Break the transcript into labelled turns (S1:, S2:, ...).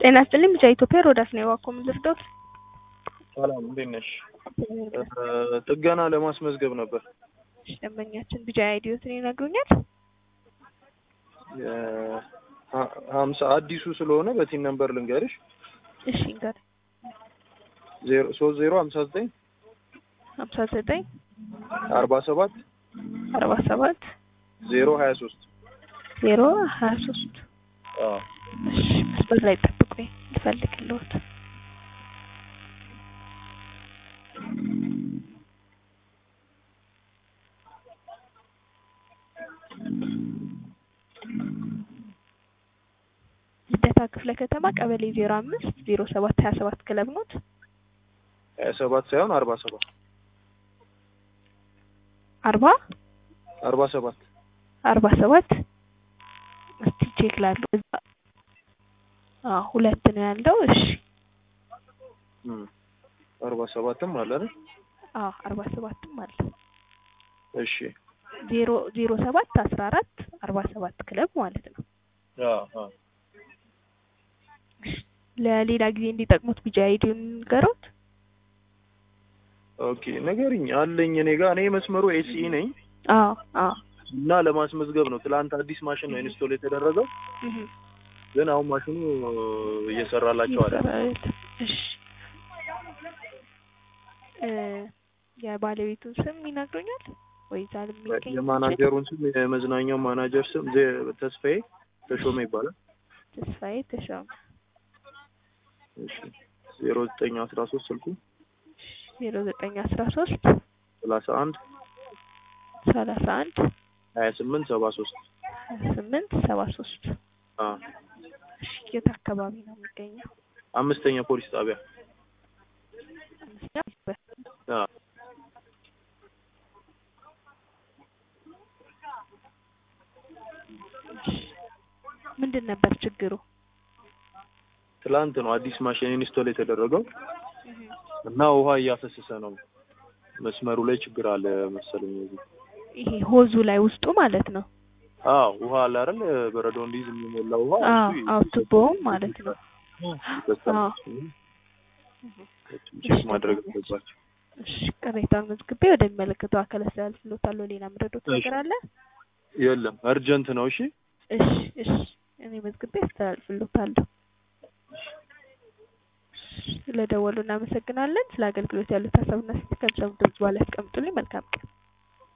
S1: ጤና ይስጥልኝ ብቻ ኢትዮጵያ ሮዳስ ነው የዋኮ ምን ልርዳዎት?
S2: ሰላም እንዴት ነሽ? ጥገና ለማስመዝገብ ነበር።
S1: እሺ፣ ደንበኛችን ቢጃ አይዲዮትን ይነግሩኛል?
S2: ሀምሳ አዲሱ ስለሆነ በቲን ነምበር ልንገርሽ
S1: እሺ ንገር።
S2: ዜሮ ሶስት ዜሮ ሀምሳ ዘጠኝ
S1: ሀምሳ ዘጠኝ
S2: አርባ ሰባት
S1: አርባ ሰባት
S2: ዜሮ ሀያ ሶስት
S1: ዜሮ ሀያ ሶስት እሺ፣ መስመር ላይ ጠብቁኝ ልፈልግልዎት። ልደታ ክፍለ ከተማ ቀበሌ ዜሮ አምስት ዜሮ ሰባት ሀያ ሰባት ክለብ ኖት?
S2: ሀያ ሰባት ሳይሆን አርባ ሰባት
S1: አርባ
S2: አርባ ሰባት
S1: አርባ ሰባት እስቲ ቼክ ላድርግ። እዛ አዎ ሁለት ነው ያለው። እሺ
S2: አርባ ሰባትም አለ አይደል?
S1: አዎ አርባ ሰባትም አለ።
S2: እሺ
S1: ዜሮ ዜሮ ሰባት አስራ አራት አርባ ሰባት ክለብ ማለት ነው። ለሌላ ጊዜ እንዲጠቅሙት ቢጃ አይዲውን ንገሩት።
S2: ኦኬ ንገሪኝ አለኝ እኔ ጋር እኔ መስመሩ ኤስኢ ነኝ
S1: አዎ አዎ
S2: እና ለማስመዝገብ ነው። ትላንት አዲስ ማሽን ነው ኢንስቶል የተደረገው
S1: እህ
S2: ግን አሁን ማሽኑ እየሰራላቸው አይደል?
S1: እሺ እ የባለቤቱን ስም ይነግሩኛል ወይ? ዛል የሚገኝ
S2: የማናጀሩን ስም የመዝናኛው ማናጀር ስም ዜ- ተስፋዬ ተሾመ ይባላል።
S1: ተስፋዬ ተሾመ
S2: እሺ ዜሮ ዘጠኝ አስራ ሶስት ስልኩ
S1: ዜሮ ዘጠኝ አስራ ሶስት
S2: ሰላሳ አንድ
S1: ሰላሳ አንድ
S2: ሀያ ስምንት ሰባ ሶስት
S1: ሀያ ስምንት ሰባ ሶስት እሺ የት አካባቢ ነው የሚገኘው?
S2: አምስተኛ ፖሊስ ጣቢያ
S1: አምስተኛ
S2: አ
S1: ምንድን ነበር ችግሩ?
S2: ትላንት ነው አዲስ ማሽን ኢንስቶል የተደረገው እና ውሃ እያፈሰሰ ነው። መስመሩ ላይ ችግር አለ መሰለኝ። እዚህ
S1: ይሄ ሆዙ ላይ ውስጡ ማለት ነው።
S2: አዎ ውሃ አለ አይደል? በረዶ እንዲይዝ የሚሞላ ውሃ
S1: አዎ
S2: እሱ
S1: አዎ ቱቦውም ማለት ነው።
S2: ይፈሳል።
S1: አዎ።
S2: ቼክ ማድረግ አለባቸው።
S1: እሺ ቅሬታውን መዝግቤ ወደሚመለከተው አካል አስተላልፍልዎታለሁ። ሌላ ምረዶት ነገር አለ?
S2: የለም እርጀንት ነው። እሺ
S1: እሺ እሺ እኔ መዝግቤ አስተላልፍልዎታለሁ። ስለደወሉ እናመሰግናለን። ስለ አገልግሎት ያሉት ሀሳብና ስት ከብሰብ ድምጽ በኋላ ያስቀምጡልኝ። መልካም ቀን